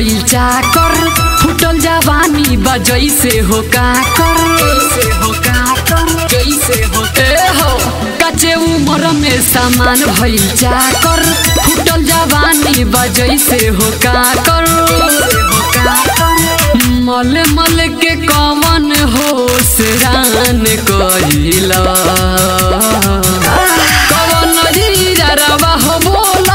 भइल चाकर फुटल जवानी बजई से हो काकर ए हो कचे उम्र में सामान भइल चाकर फुटल जवानी बजई से हो काकर मल मल के कवन हो रान कहिला कवन रवा हो बोला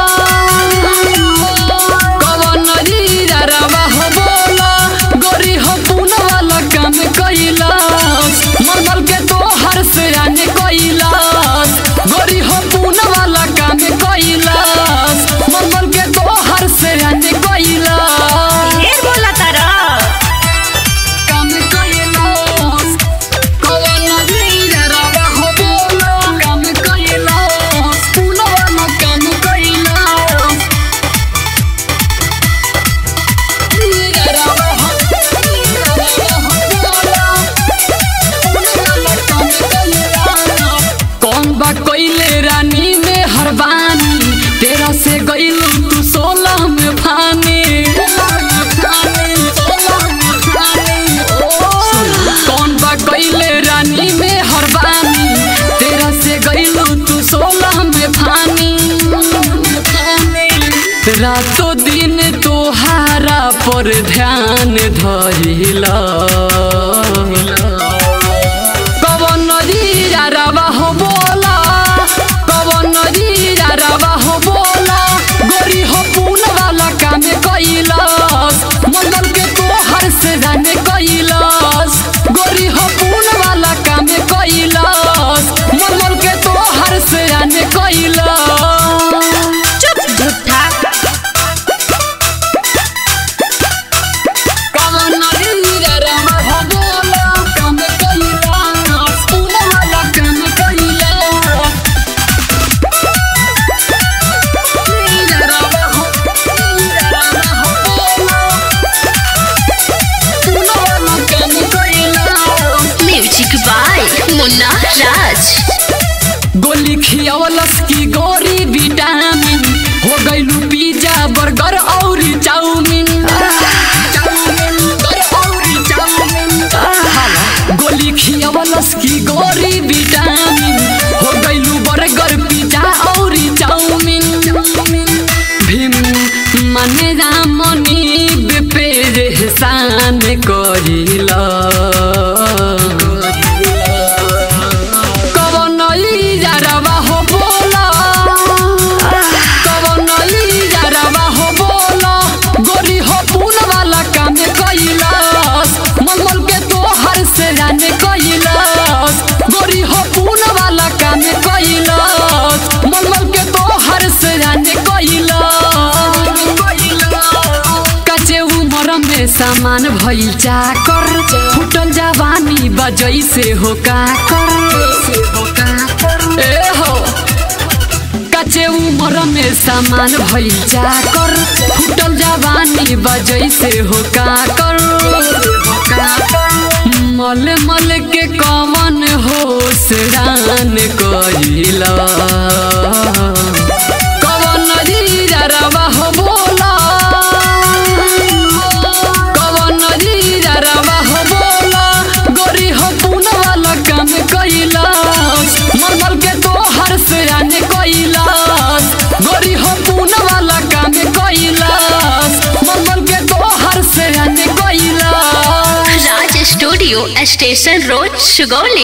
कवन रवा हो बोला गोरी हो पुन वाला काम कइला मल मल के तो हर से आने कइला गोरी हो पुन वाला काम कइला मल मल के तो हर से आने कइला ढेर बोला तारा काम कइलास कवन रवा हो बोला काम कइलास पुन वाला काम कइलास रवा हो रवा हो बोला पुन वाला काम कइलास कौन बा कइले रानी में हरबानी तेरा से गइलू तू सोलह में फानी कौन बा कइले रानी में हरबानी तेरा से गइलू तू सोलह में फानी रातों दिन तोहारा पर ध्यान धरिला कवन रवा हो बोला कवन रवा हो बोला गोरी हो पून वाला काम कैलास मंगल के तोहर से जाने कैलास गोरी हो पून वाला काम कैलास मंगल के तोहर से जाने कैलास चुप झूठा कवन रवा हो बोला काम कैलास पून वाला काम कैलास म्यूजिक बाय मुन्ना राज गोली खियावलस की गोरी विटामिन हो गइलू पिज्जा बर्गर और चाउमीन गोली खियावलस की गोरी विटामिन हो गइलू बर्गर पिज्जा और चाउमीन भीम मने रामनी पे एहसान करिला कवन रवा हो बोला कवन रवा हो बोला गोरी हो पून वाला काम कैलास मंगल के तोहर से जाने कैलास गोरी हो पून वाला काम कैलास मंगल के तोहर से जाने कैलास कचे उमर में सामान भइल चाकर फुटल जवानी बजई से हो काकर ए हो कचे उमर में सामान भइल चाकर फुटल जवानी बजई से हो काकर मल मल के कमन हो रान कहिला कवन रवा हो बोला कवन रवा हो बोला गोरी हो पून वाला काम कैलास मलमल के तोहर से आने कैलास गोरी हो पून वाला काम कैलास मलमल के तोहर से आने Kailash Raj studio station road Sugauli